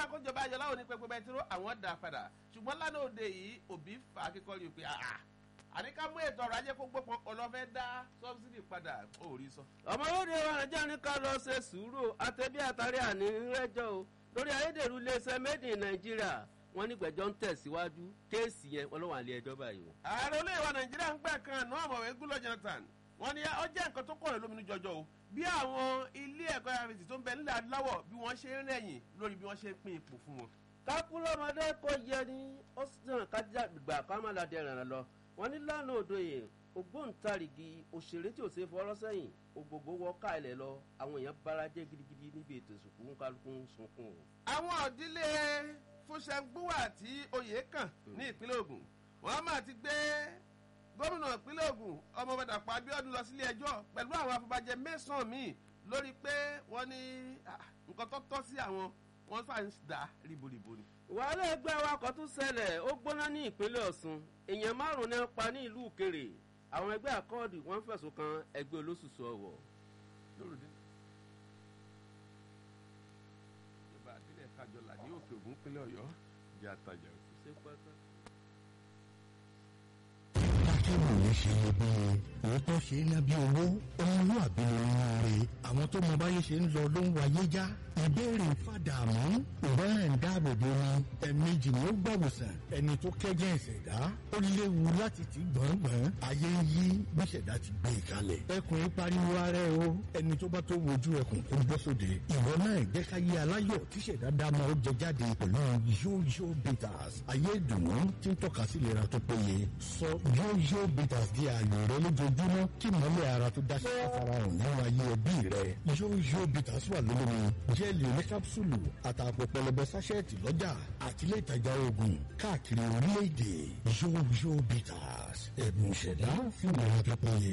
kójọba ayọ̀ láwọn onípẹ̀pẹ̀ bẹntiró àwọn dà padà ṣùgbọ́n lánàá òde yìí òbí fà á kíkọ́ rí i pé àà àníká mú ètò ọrọ̀ ajé kó gbópọn ọlọ́fẹ́ dá sọ́bsidì padà ó rí sọ. ọmọ olóde wa nàìjíríà ní ká lọ ṣe sùúrù àtẹ̀bí àtàrí àní rẹ́jọ́ o lórí ayédèrú iléeṣẹ́ made in nàìjíríà wọ́n ní gbẹ̀jọ́ ń tẹ̀síwájú kéèsì yẹn wọ́n ló wà ní ẹjọ́ báyìí o. ààrẹ olóyè wa nàìjíríà ń gbà kan àná ọmọwé gúlọ jonathan wọ́n ní ó jẹ́ nǹkan tó kọ̀rọ̀ lóminú jọjọ o bí àwọn ilé ẹ̀kọ́ yàrá tó ń bẹ nílẹ̀ adúláwọ̀ bí wọ́n ṣe ń rẹ̀yìn lórí bí wọ́n ṣe ń pín ipò fún wọn. kákúlọ́mọdé kò yẹ ni ó sì tàn kájà gbà kámálàdé rẹ̀ lọ wọ́n ní lánàá òdòyè ògbóǹtarìgì òṣèré tí ò ṣe fọwọ́rọ́ sẹ́yìn ògbógbó wọ káìlẹ̀ lọ àwọn èèyàn bára jẹ́ gidigidi níbi ètò ìsìnkú ń kálukú ń sunkún o. àwọn òdílé fúnṣẹ́gbúwà tí oyè kàn ní ìpínlẹ̀ ogun wọ́n máa ti gbé gómìnà ìpínlẹ̀ ogun ọmọbàdàpọ̀ abiodun lọ sílé ẹjọ́ pẹ̀lú àwọn afọbajẹ mẹ́sàn-án míì lórí pé wọ́n ní nǹkan tó tọ́ sí àwọn wọ́n fà ń dà ríboríbo ni. wàhálà ẹgbẹ́ awakọ̀ tún ṣẹlẹ̀ ó gbóná ní ìpínlẹ̀ ọ̀sùn èèyàn márùn-ún náà pa ní ìlú òkèrè àwọn ẹgbẹ́ àkọọ́dù wọ́n fẹ̀sùn kan ẹgbẹ́ olóṣùṣù ọ̀wọ̀. lórúdé ìjọba àdílẹ̀ kájọlà ní òkè ògùn pínlẹ̀ ọ̀yọ́ jẹ́ àtàjà òkú. ṣé pátá. akẹ́wò yẹn ṣe iyebíye òótọ́ ṣe é ná bí owó ọmọlúwàbí ni nínú rẹ̀ àwọn tó mọ báyé ṣe ń lọ ló ń wáyé já ìbéèrè fàdàmú ìwọ́n ń dáàbò bo ni ẹ̀ẹ̀mejì ni ó gbàwòsàn ẹni tó kẹ́jẹ́ ìṣẹ̀dá ó léwu láti ti gbọ̀ngbọ̀n ayé ń yí bí ìṣẹ̀dá ti gbé e kalẹ̀ ẹkùn ń pariwo ara ẹ o ẹni tó bá tó wojú ẹkùn kó bọ́ sóde ìwọ náà jẹ́ ká yé aláyọ̀ tí ìṣẹ̀dá dá máa ó jẹ jáde pẹ̀lú yóyó bitters ayé ìdùnnú tí ń tọ́ka sí ìlera tó péye sọ yóyó bitters di ààyò rẹ lójoojúmọ́ kí mọ́lẹ̀ ara tó dáṣẹ́ àfarahàn nínú ayé ẹbí rẹ yóyó bitters wà lólómi jẹ́ẹ̀lì oníkápsùlù àtàpọ̀ pẹlẹbẹ sáṣẹ́ẹ̀tì lọ́jà àti ilé ìtajà oògùn káàkiri orílẹ̀-èdè yóyó bitters ẹ̀bùn ìṣẹ̀dá fún ìlera tó péye.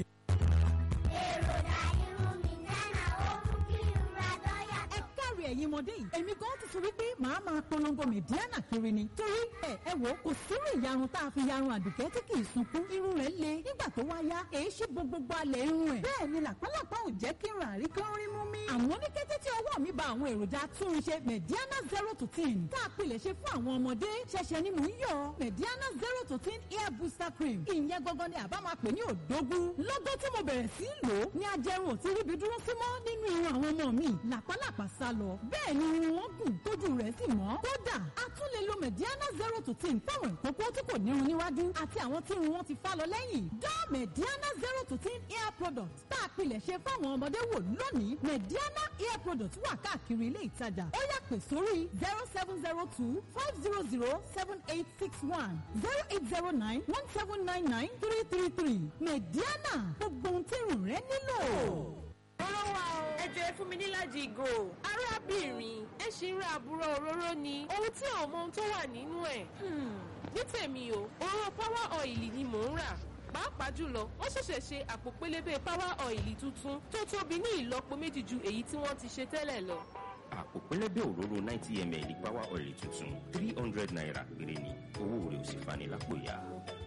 èròjà irun mi náà ó mú kí ìrora lọ́yà ẹ káre ẹ̀yin ọmọdé yìí èmi gan ti sọ wípé màá máa polongo mẹ̀díánà kiri ni torí ẹ ẹ wò ó kò sírú ìyarun tá a fi yarun àdùkẹ́ tí kì í sunkún irun rẹ̀ le nígbà tó wá yá èyí ṣe gbogbogbò alẹ̀ irun ẹ̀ bẹ́ẹ̀ ni làpálàpá ò jẹ́ kí n rà rí kán rí mú mi. àmọ́ ní kété tí ọwọ́ mi ba àwọn èròjà túnṣe mẹ̀díánà zero to ten tá a pilẹ̀ ṣe fún àwọn ọmọdé ṣẹ̀ṣẹ̀ ni mò ń yọ mẹ̀díánà zero to ten hair booster cream ìyẹn gangan ni àbá máa pè ní òdógún lọ́gọ́ tí mo bẹ̀rẹ̀ sí í lò ó ní ajẹrun ò ti ríbi dúró sí mọ́ nínú irun àwọn ọmọ mi làpálàpá sá lọ bẹ́ẹ̀ ni irun wọn gùn tójú rẹ̀ sì mọ́ kódà a tún lè lo mẹ̀díánà zero to ten fáwọn ìkókó tí kò nírun níwájú àti àwọn tí irun wọn ti fá lọ lẹ́yìn dá mẹ̀díánà zero to ten hair product tá a pilẹ̀ ṣe fáwọn ọmọdé wò lónìí mẹ̀díánà hair product wà káàkiri ilé ìtajà ó yá pè sórí zero seven zero two five zero zero seven eight six one zero eight zero nine one seven nine nine three three three mẹ̀díánà gbogbo ohun tí irun rẹ nílò. Òróró wa o. Ẹ jẹ́ fún mi níláàjì ìgò. Arábìnrin, ẹ ṣì ń ra àbúrò òróró ni. Ohun tí ò mọ ohun tó wà nínú ẹ̀. Hmm, Ní tèmi o, òróró power oil ni mò ń rà. Pàápàá jùlọ, wọ́n ṣẹ̀ṣẹ̀ ṣe àpò pélébé power oil tuntun tó tóbi ní ìlọ́po méjì ju èyí tí wọ́n ti ṣe tẹ́lẹ̀ lọ. àpò pẹlẹbẹ òróró ninety ml power oil tuntun three hundred naira péré ni owó rẹ̀ ò sì fani lápò ya.